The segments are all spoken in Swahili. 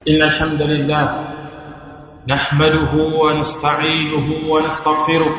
إن الحمد لله نحمده ونستعينه ونستغفره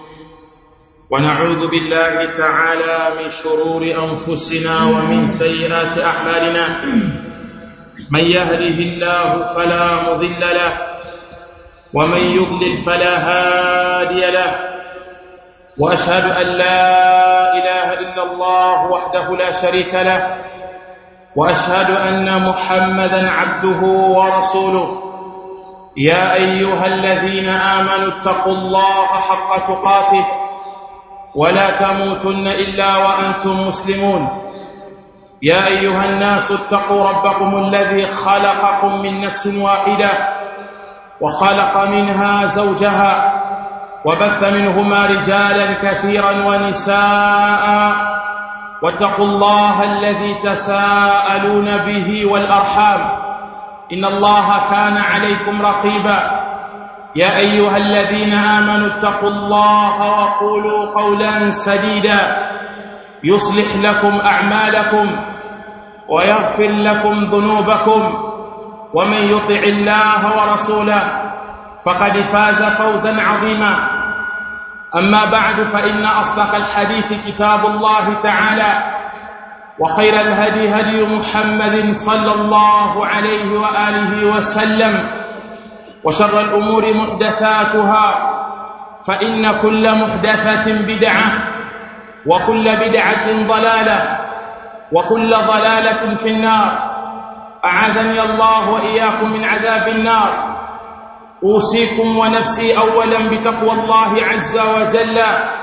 ونعوذ بالله تعالى من شرور أنفسنا ومن سيئات أعمالنا من يهده الله فلا مضل له ومن يضلل فلا هادي له واشهد ان لا اله الا الله وحده لا شريك له واشهد ان محمدا عبده ورسوله يا ايها الذين امنوا اتقوا الله حق تقاته ولا تموتن الا وانتم مسلمون يا ايها الناس اتقوا ربكم الذي خلقكم من نفس واحده وخلق منها زوجها وبث منهما رجالا كثيرا ونساء واتقوا الله الذي تساءلون به والارحام ان الله كان عليكم رقيبا يا ايها الذين امنوا اتقوا الله وقولوا قولا سديدا يصلح لكم اعمالكم ويغفر لكم ذنوبكم ومن يطع الله ورسوله فقد فاز فوزا عظيما اما بعد فان اصدق الحديث كتاب الله تعالى وخير الهدي هدي محمد صلى الله عليه واله وسلم وشر الامور محدثاتها فان كل محدثه بدعه وكل بدعه ضلاله وكل ضلاله في النار اعاذني الله واياكم من عذاب النار اوصيكم ونفسي اولا بتقوى الله عز وجل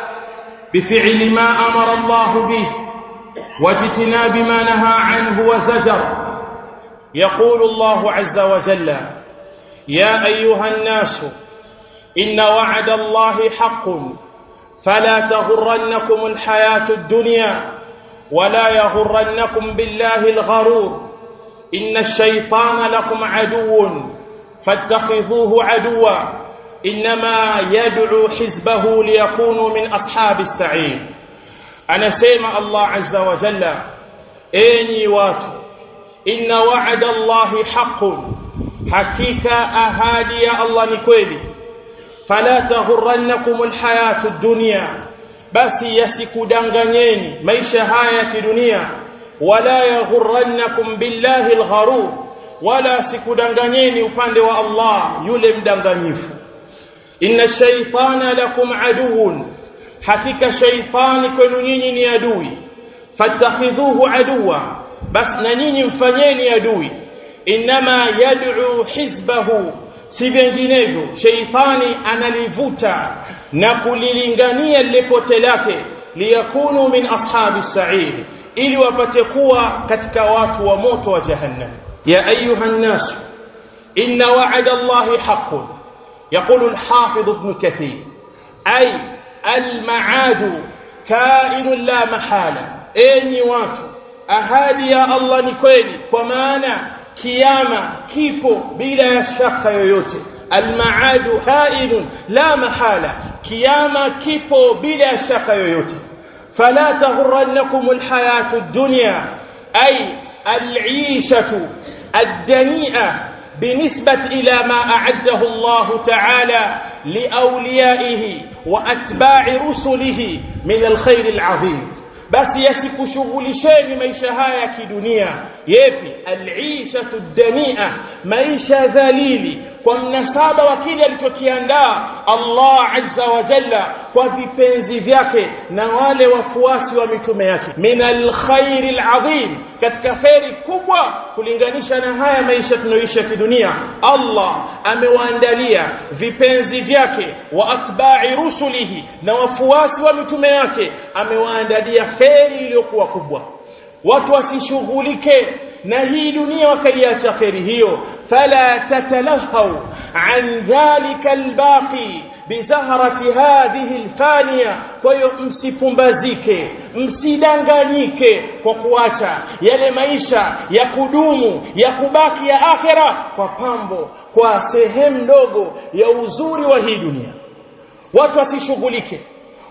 بفعل ما امر الله به واجتناب ما نهى عنه وزجر يقول الله عز وجل يا ايها الناس ان وعد الله حق فلا تغرنكم الحياه الدنيا ولا يغرنكم بالله الغرور ان الشيطان لكم عدو فاتخذوه عدوا انما يدعو حزبه ليكونوا من اصحاب السعير anasema Allah azza wa jalla enyi watu inna wa'ada Allahi haqqun hakika ahadi ya Allah ni kweli fala taghurrannakum alhayatu dunya basi yasikudanganyeni maisha haya ya kidunia wala yaghurrannakum billahi algharur wala sikudanganyeni upande wa Allah yule mdanganyifu inna shaytana lakum aduun hakika shaytani kwenu nyinyi ni adui fattakhidhuhu aduwa bas na nyinyi mfanyeni adui inma yad'u hizbahu si vinginevyo shaytani analivuta na kulilingania lipote lake liyakunu min ashabi sa'ir ili wapate kuwa katika watu wa moto wa jahannam يا أيها الناس إن وعد الله حق يقول الحافظ ابن كثير أي المعاد كائن لا محالة أني واتو أهادي يا الله نكويلي ومانا كياما كيبو بلا شك يويوتي المعاد كائن لا محالة كياما كيبو بلا شك يويوتي فلا تغرنكم الحياة الدنيا أي العيشة الدنيئة بالنسبة إلى ما أعده الله تعالى لأوليائه وأتباع رسله من الخير العظيم basi yasikushughulisheni maisha haya ya kidunia yepi alishatu dania maisha dhalili kwa mnasaba wa kile alichokiandaa Allah azza wa jalla kwa vipenzi vyake na wale wafuasi wa mitume yake min alkhairi alazim katika khairi kubwa kulinganisha na haya maisha tunayoishi ya kidunia Allah amewaandalia vipenzi vyake wa atba'i rusulihi na wafuasi wa mitume yake amewaandalia khairi iliyokuwa kubwa watu wasishughulike na hii dunia wakaiacha khairi hiyo fala tatalahau an dhalika albaqi bizahrati hadhihi alfaniya kwa hiyo msipumbazike msidanganyike kwa kuacha yale maisha ya kudumu ya kubaki ya akhera kwa pambo kwa sehemu ndogo ya uzuri wa hii dunia watu wasishughulike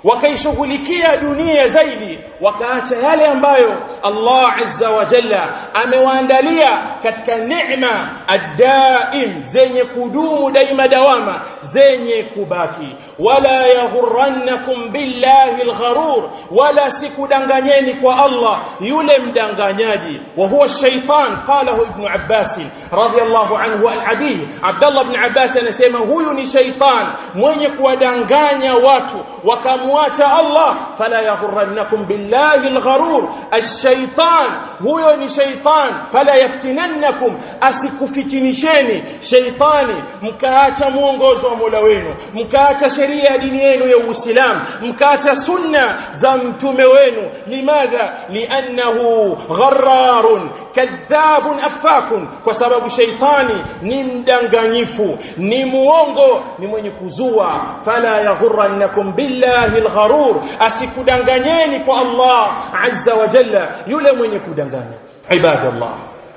wakaishughulikia dunia zaidi wakaacha yale ambayo Allah azza wa jalla amewaandalia katika neema ad-daim zenye kudumu daima dawama zenye kubaki wala yaghurrannakum billahi al-gharur wala sikudanganyeni kwa Allah yule mdanganyaji wa huwa shaytan qalahu ibn Abbas radiyallahu anhu al-abi Abdullah ibn Abbas anasema huyu ni shaytan mwenye kuwadanganya watu wakamwacha Allah fala yaghurrannakum billahi al-gharur ash-shaytan huyo ni shaytan fala yaftinannakum asikufitinisheni shaytani mkaacha mwongozo wa Mola wenu mkaacha sheria ya dini yenu ya Uislamu mkaacha sunna za mtume wenu limadha liannahu ghararun kadhabun afakun kwa sababu shaytani ni mdanganyifu ni muongo ni mwenye kuzua fala yaghurrannakum billahi algharur asikudanganyeni kwa Allah azza wa jalla yule mwenye kudanganya ibadallah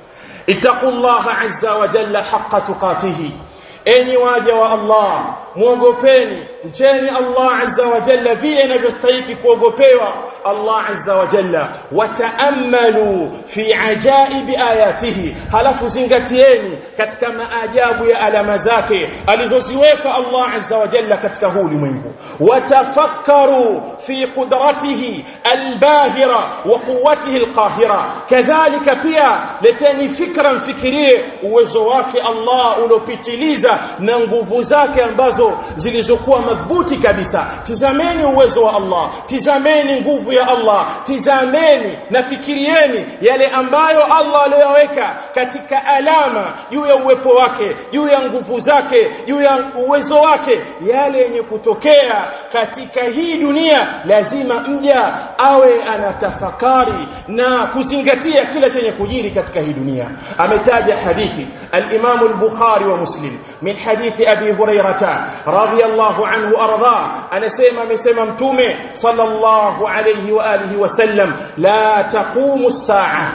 ittaqullaha azza wa jalla haqqa tuqatihi enyi waja wa Allah muogopeni mcheni Allah azza wa jalla vile inavyostahili kuogopewa Allah azza wa jalla wataammalu fi ajaibi ayatihi halafu zingatieni katika maajabu ya alama zake alizoziweka Allah azza wa jalla katika huu ulimwengu watafakkaru fi qudratihi albahira wa quwwatihi alqahira kadhalika pia leteni fikra mfikirie uwezo wake Allah uliopitiliza na nguvu zake ambazo zilizokuwa madhubuti kabisa tizameni uwezo wa Allah tizameni nguvu ya Allah tizameni na fikirieni yale ambayo Allah aliyoweka katika alama juu ya uwepo wake juu ya nguvu zake juu ya uwezo wake yale yenye kutokea katika hii dunia lazima mja awe anatafakari na kuzingatia kila chenye kujiri katika hii dunia ametaja hadithi al-Imam al-Bukhari wa Muslim min hadithi Abi Hurairah radiyallahu anhu arda anasema amesema mtume sallallahu alayhi wa alihi wasallam la taqumu as-sa'a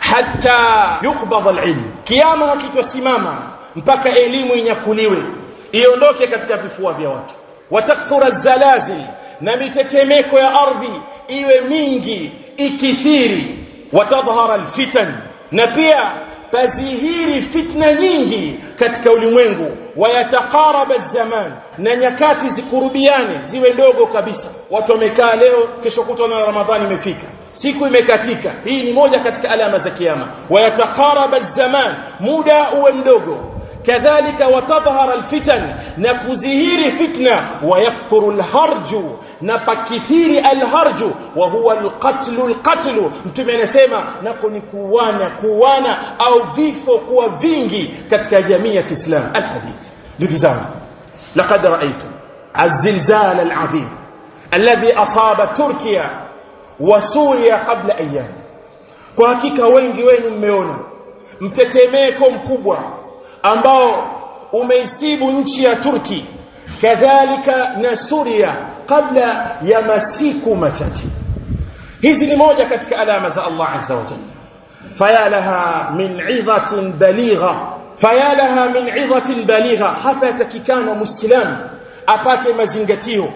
hatta yuqbad al-ilm kiyama hakitosimama mpaka elimu inyakuliwe iondoke katika vifua vya watu watakthura zalazil na mitetemeko ya ardhi iwe mingi ikithiri watadhhara alfitan na pia pazihiri fitna nyingi katika ulimwengu wayatakaraba zaman na nyakati zikurubiane ziwe ndogo kabisa watu wamekaa leo kesho kutwa na ramadhani imefika siku imekatika hii ni moja katika alama za kiyama wayatakaraba zaman muda uwe mdogo كذلك وتظهر الفتن نكزهير فتنة ويكثر الهرج نبكثير الهرج وهو القتل القتل mtume anasema nako ni kuwana kuwana au vifo kuwa vingi katika jamii ya Kiislamu alhadith ndugu zangu laqad ra'aytu الزلزال العظيم الذي أصاب تركيا وسوريا قبل أيام kwa hakika wengi wenu mmeona mtetemeko mkubwa ambao umeisibu nchi ya Turki kadhalika na Suria kabla ya masiku machache hizi ni moja katika alama za Allah azza wa jalla fayalaha min 'idhatin baligha fayalaha min 'idhatin baligha hapa yatakikana muislam apate mazingatio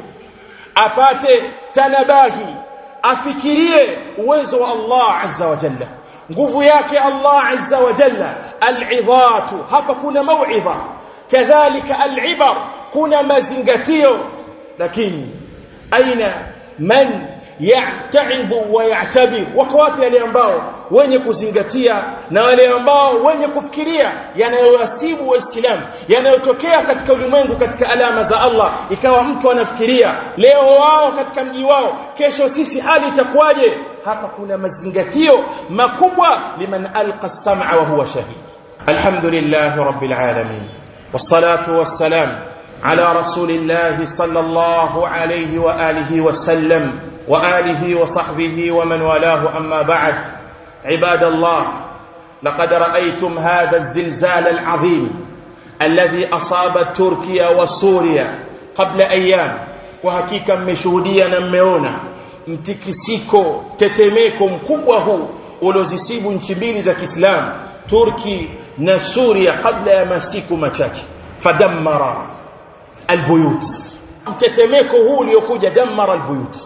apate tanabahi afikirie uwezo wa Allah azza wa jalla nguvu yake Allah azza wa jalla al'idhatu hapa kuna mau'idha kadhalika al'ibar kuna mazingatio lakini aina man ya'ta'idhu wa ya'tabir wako wapi wale ambao wenye kuzingatia na wale ambao wenye kufikiria yanayowasibu waislamu yanayotokea katika ulimwengu katika alama za Allah ikawa mtu anafikiria leo wao katika mji wao kesho sisi hali itakuwaje hapa kuna mazingatio makubwa liman alqa as-sam'a wa huwa shahid alhamdulillah rabbil alamin wassalatu wassalam على رسول الله صلى الله عليه واله وسلم واله وصحبه ومن والاه اما بعد عباد الله لقد رايتم هذا الزلزال العظيم الذي اصاب تركيا وسوريا قبل ايام وحقيقه mmeshuhudia na mmeona mtikisiko tetemeko mkubwa huu uliozisibu nchi mbili za Kiislamu Turki na Suria kabla ya masiku machache fadammara albuyut mtetemeko huu uliokuja damara albuyut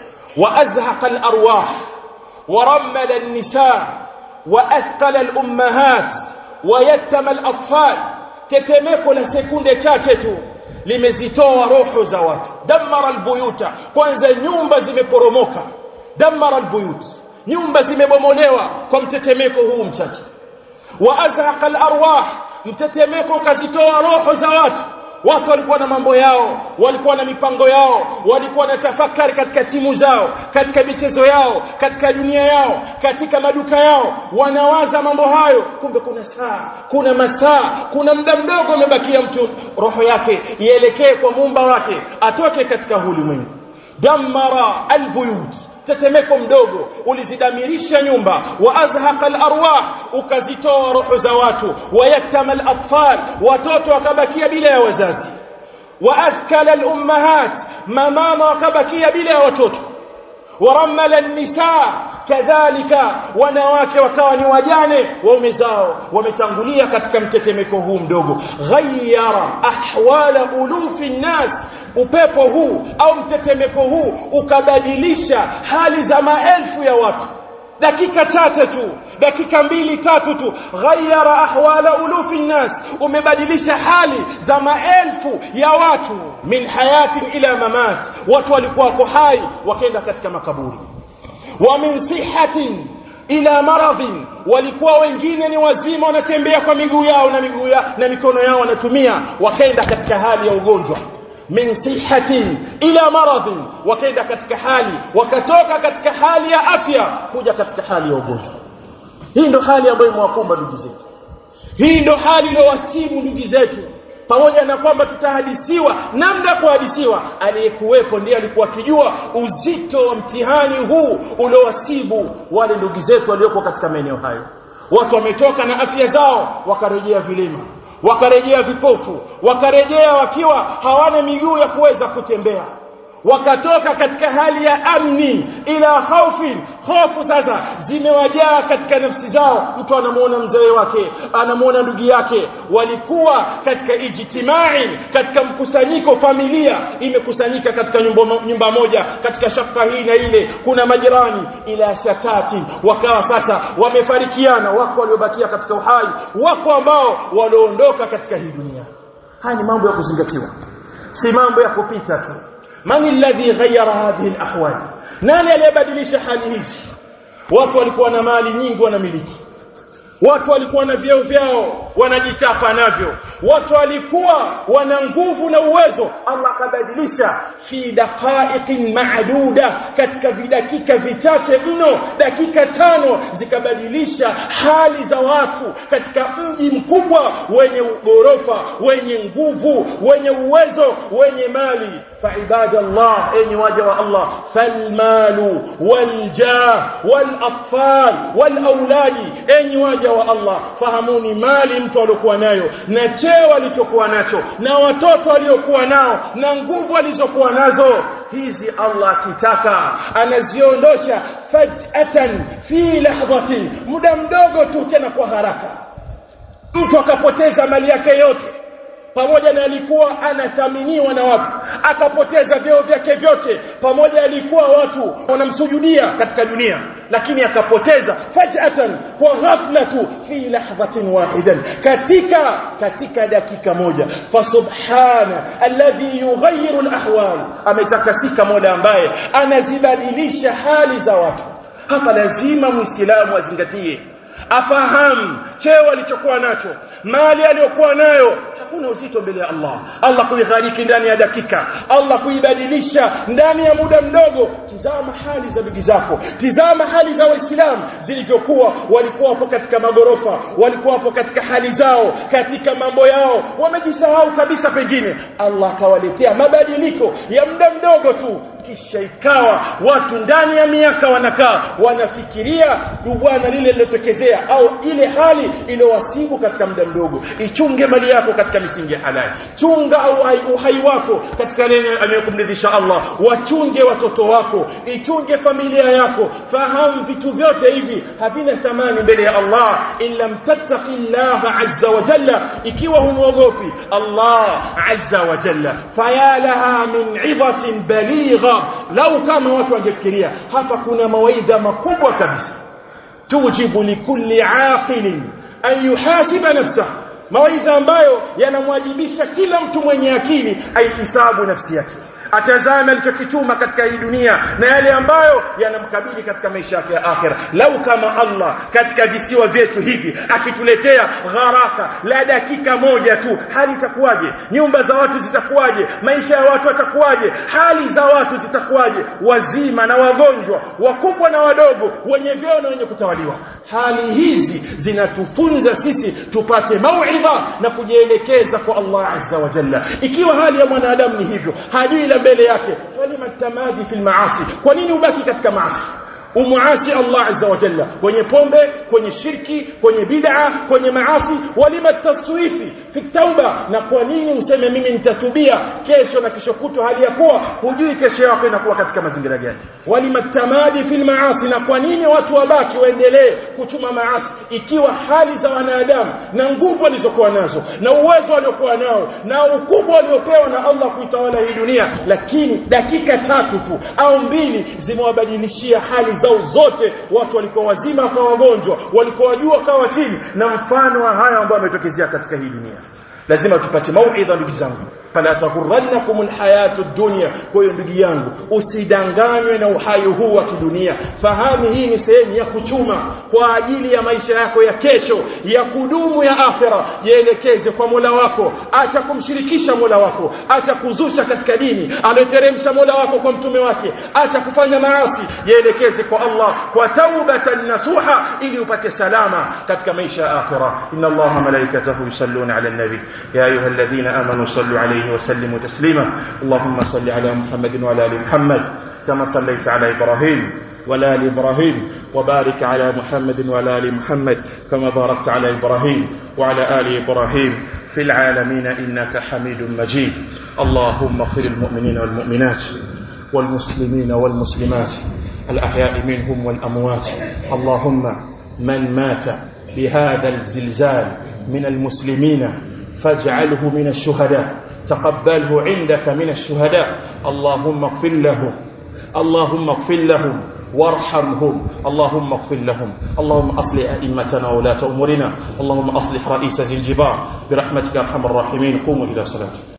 wa azhaqa alarwah wa rammala an-nisaa wa athqala al-ummahat wa yattama al-atfal tetemeko la sekunde chache tu limezitoa roho za watu damara albuyuta kwanza nyumba zimeporomoka damara albuyut nyumba zimebomolewa kwa mtetemeko huu mchache wa azhaqa alarwah mtetemeko kazitoa roho za watu watu walikuwa na mambo yao walikuwa na mipango yao walikuwa na tafakari katika timu zao katika michezo yao katika dunia yao katika maduka yao wanawaza mambo hayo kumbe kuna saa kuna masaa kuna muda mdogo umebakia mtu roho yake ielekee kwa muumba wake atoke katika ulimwengu damara albuyut tetemeko mdogo ulizidamirisha nyumba wa azhaqa alarwah ukazitoa roho za watu wayaktama alatfal watoto wakabakia bila ya wazazi wa athkala alummahat mamama wakabakia bila ya watoto waramala an-nisaa kadhalika wanawake wakawa ni wajane waume zao wametangulia katika mtetemeko huu mdogo ghayyara ahwala ulufi nnas upepo huu au mtetemeko huu ukabadilisha hali za maelfu ya watu dakika chache tu dakika mbili tatu tu ghayyara ahwala ulufi nnas umebadilisha hali za maelfu ya watu min hayatin ila mamat watu walikuwa wako hai wakaenda katika makaburi wa min sihatin ila maradhin walikuwa wengine ni wazima wanatembea kwa miguu yao na miguu yao na mikono yao wanatumia wakaenda katika hali ya ugonjwa min sihatin ila maradhin wakaenda katika hali wakatoka katika hali ya afya kuja katika hali ya ugonjwa hii ndo hali ambayo imewakumba ndugu zetu hii ndo hali iliyowasibu ndugu zetu pamoja na kwamba tutahadisiwa namna kuhadisiwa aliyekuwepo ndiye alikuwa akijua uzito wa mtihani huu uliowasibu wale ndugu zetu walioko katika maeneo hayo watu wametoka na afya zao wakarejea vilima wakarejea vipofu wakarejea wakiwa hawana miguu ya kuweza kutembea wakatoka katika hali ya amni ila khaufin hofu sasa zimewajaa katika nafsi zao mtu anamuona mzee wake anamuona ndugu yake walikuwa katika ijtimai katika mkusanyiko familia imekusanyika katika nyumba, nyumba moja katika shaka hii na ile kuna majirani ila shatati wakawa sasa wamefarikiana wako waliobakia katika uhai wako ambao walioondoka katika hii dunia haya ni mambo ya kuzingatiwa si mambo ya kupita tu man alladhi ghayyara hadhihi alahwal nani aliyebadilisha hali hizi watu walikuwa na mali nyingi wanamiliki watu walikuwa na vyeo vyao wanajitapa navyo watu walikuwa wana nguvu na uwezo Allah akabadilisha fi daqaiqin ma'duda katika vidakika vichache mno dakika tano zikabadilisha hali za watu katika mji mkubwa wenye ghorofa wenye nguvu wenye uwezo wenye mali فعباد الله أي وجه الله فالمال والجاه والأطفال والأولاد أي وجه الله فهموني مالي mtu alikuwa nayo na cheo alichokuwa nacho na watoto waliokuwa nao na nguvu alizokuwa nazo hizi Allah akitaka anaziondosha faj'atan fi lahdhatin muda mdogo tu tena kwa haraka mtu akapoteza mali yake yote pamoja na alikuwa anathaminiwa na watu akapoteza vyeo vyake vyote pamoja alikuwa watu wanamsujudia katika dunia lakini akapoteza fajatan kwa ghafla tu fi lahdhatin wahidan katika katika dakika moja fa subhana alladhi yughayyiru alahwal ametakasika mola ambaye anazibadilisha hali za watu hapa lazima muislamu azingatie afahamu cheo alichokuwa nacho mali aliyokuwa nayo hakuna uzito mbele ya Allah Allah kuighariki ndani ya dakika Allah kuibadilisha ndani ya muda mdogo tizama hali za ndugu zako tizama hali za waislamu zilivyokuwa walikuwa hapo katika magorofa walikuwa hapo katika hali zao katika mambo yao wamejisahau kabisa pengine Allah akawaletea mabadiliko ya muda mdogo tu kisha ikawa watu ndani ya miaka wanakaa wanafikiria bwana lile lilotokezea au ile hali iliyowasibu katika muda mdogo ichunge mali yako katika misingi ya halali chunga uhai, uhai wako katika lenye anayokumridhisha Allah wachunge watoto wako ichunge familia yako fahamu vitu vyote hivi havina thamani mbele ya Allah illa mtattaqillaha azza wa jalla ikiwa humwogopi Allah azza wa jalla fayalaha min 'idhatin baligha lau kama watu wangefikiria hapa kuna mawaidha makubwa kabisa tujibu likulli aqilin an yuhasiba nafsahu mawaidha ambayo yanamwajibisha kila mtu mwenye akili aihisabu nafsi yake atazame alichokichuma katika hii dunia na yale ambayo yanamkabili katika maisha yake ya akhira lau kama Allah katika visiwa vyetu hivi akituletea gharaka la dakika moja tu hali itakuwaje nyumba za watu zitakuwaje maisha ya watu yatakuwaje hali za watu zitakuwaje wazima na wagonjwa wakubwa na wadogo wenye vyeo na wenye kutawaliwa hali hizi zinatufunza sisi tupate mauidha na kujielekeza kwa Allah azza wa jalla ikiwa hali ya mwanadamu ni hivyo hajui la mbele yake falima tamadi fil maasi kwa nini ubaki katika maasi umuasi Allah azza wa jalla kwenye pombe kwenye shirki kwenye bid'a kwenye maasi walima taswifi fi tauba na kwa nini useme mimi nitatubia kesho na kesho kutwa hali ya kuwa hujui kesho yako inakuwa katika mazingira gani walima tamadi fil maasi na kwa nini watu wabaki waendelee kuchuma maasi ikiwa hali za wanadamu na nguvu walizokuwa nazo na uwezo waliokuwa nao na ukubwa waliopewa na Allah kuitawala hii dunia lakini dakika tatu tu au mbili zimewabadilishia hali zao zote watu walikuwa wazima kwa wagonjwa walikuwa wajua kawa chini na mfano wa haya ambayo ametokezea katika hii dunia lazima tupate mauidha ndugu zangu fala taghurrannakum alhayatu dunya kwa hiyo ndugu yangu usidanganywe na uhai huu wa kidunia fahamu hii ni sehemu ya kuchuma kwa ajili ya maisha yako ya kesho ya kudumu ya akhira jielekeze kwa Mola wako acha kumshirikisha Mola wako acha kuzusha katika dini aliyoteremsha Mola wako kwa mtume wake acha kufanya maasi jielekeze kwa Allah kwa taubatan nasuha ili upate salama katika maisha ya akhira inna Allaha malaikatahu yusalluna ala nabi ya ayyuhalladhina amanu sallu alayhi وسلموا تسليما اللهم صل على محمد وعلى ال محمد كما صليت على ابراهيم وعلى ال ابراهيم وبارك على محمد وعلى ال محمد كما باركت على ابراهيم وعلى ال ابراهيم في العالمين انك حميد مجيد اللهم اغفر المؤمنين والمؤمنات والمسلمين والمسلمات الاحياء منهم والاموات اللهم من مات بهذا الزلزال من المسلمين فاجعله من الشهداء تقبله عندك من الشهداء اللهم اغفر لهم اللهم اغفر لهم وارحمهم اللهم اغفر لهم اللهم اصلح ائمتنا وولاة امورنا اللهم اصلح رئيس زنجبار برحمتك ارحم الراحمين قوموا الى صلاتكم